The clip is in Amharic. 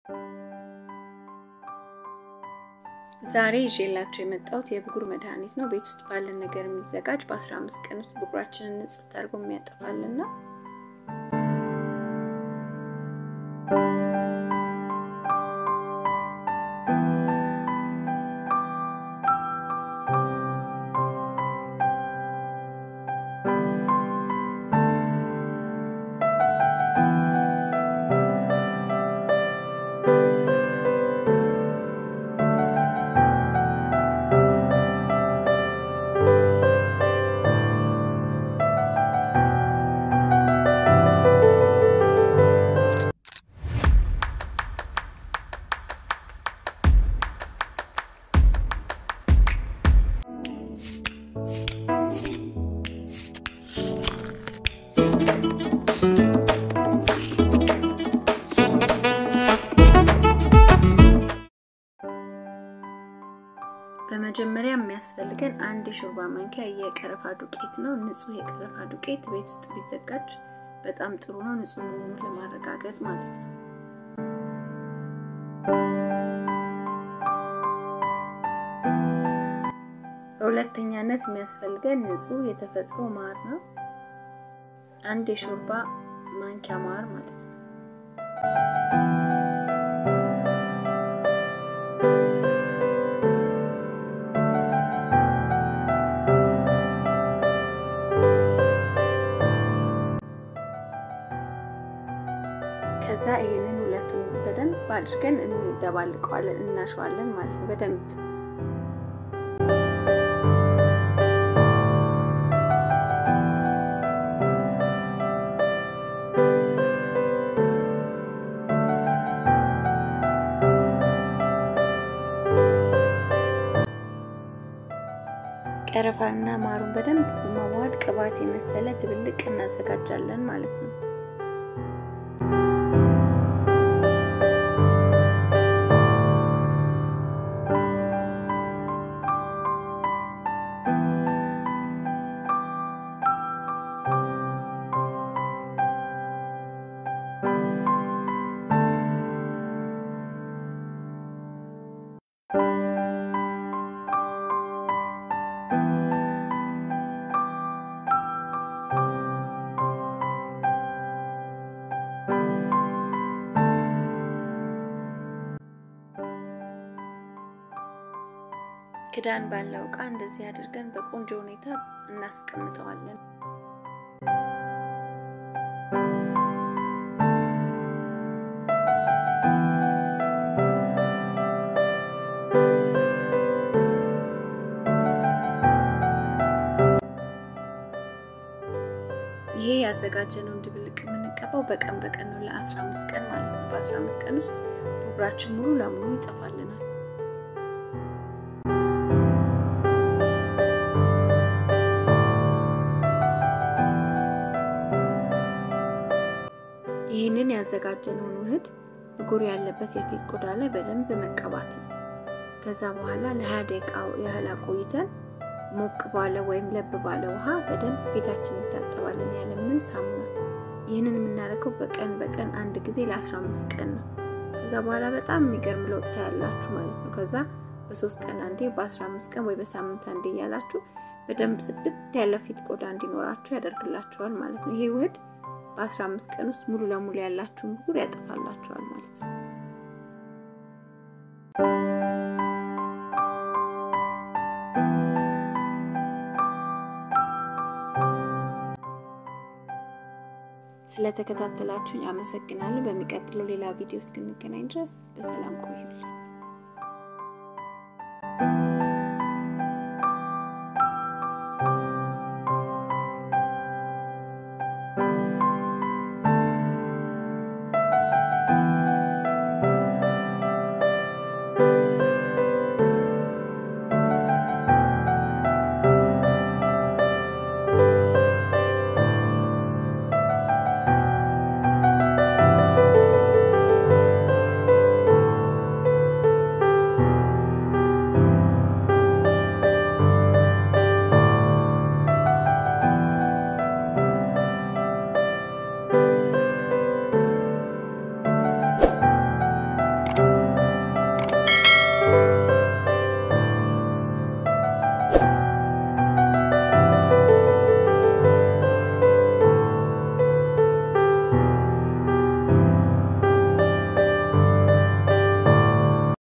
ዛሬ ይዤላችሁ የመጣሁት የብጉር መድኃኒት ነው። ቤት ውስጥ ባለን ነገር የሚዘጋጅ በ15 ቀን ውስጥ ብጉራችንን ንጽት አድርጎ የሚያጠፋልና በመጀመሪያ የሚያስፈልገን አንድ የሾርባ ማንኪያ የቀረፋ ዱቄት ነው። ንጹህ የቀረፋ ዱቄት ቤት ውስጥ ቢዘጋጅ በጣም ጥሩ ነው፣ ንጹህ መሆኑን ለማረጋገጥ ማለት ነው። በሁለተኛነት የሚያስፈልገን ንጹህ የተፈጥሮ ማር ነው። አንድ የሾርባ ማንኪያ ማር ማለት ነው። ከዛ ይሄንን ሁለቱን በደንብ አድርገን እንደባልቀዋለን፣ እናሸዋለን ማለት ነው በደንብ ቀረፋና ማሩን በደንብ በማዋሃድ ቅባት የመሰለ ድብልቅ እናዘጋጃለን ማለት ነው። ክዳን ባለው እቃ እንደዚህ አድርገን በቆንጆ ሁኔታ እናስቀምጠዋለን። ይሄ ያዘጋጀነውን ድብልቅ የምንቀባው በቀን በቀን ነው፣ ለ15 ቀን ማለት ነው። በ15 ቀን ውስጥ ብጉራችን ሙሉ ለሙሉ ይጠፋልናል። ይህንን ያዘጋጀነውን ውህድ ብጉር ያለበት የፊት ቆዳ ላይ በደንብ መቀባት ነው። ከዛ በኋላ ለ20 ደቂቃ ያህል አቆይተን ሞቅ ባለ ወይም ለብ ባለ ውሃ በደንብ ፊታችን እንታጠባለን ያለምንም ሳሙና። ይህንን የምናደርገው በቀን በቀን አንድ ጊዜ ለ15 ቀን ነው። ከዛ በኋላ በጣም የሚገርም ለውጥ ታያላችሁ ማለት ነው። ከዛ በሶስት ቀን አንዴ፣ በ15 ቀን ወይ በሳምንት አንዴ እያላችሁ በደንብ ጽድት ያለ ፊት ቆዳ እንዲኖራችሁ ያደርግላችኋል ማለት ነው። ይሄ ውህድ በ15 ቀን ውስጥ ሙሉ ለሙሉ ያላችሁን ብጉር ያጠፋላችኋል ማለት ነው። ስለተከታተላችሁኝ አመሰግናለሁ። በሚቀጥለው ሌላ ቪዲዮ እስክንገናኝ ድረስ በሰላም ቆዩልኝ።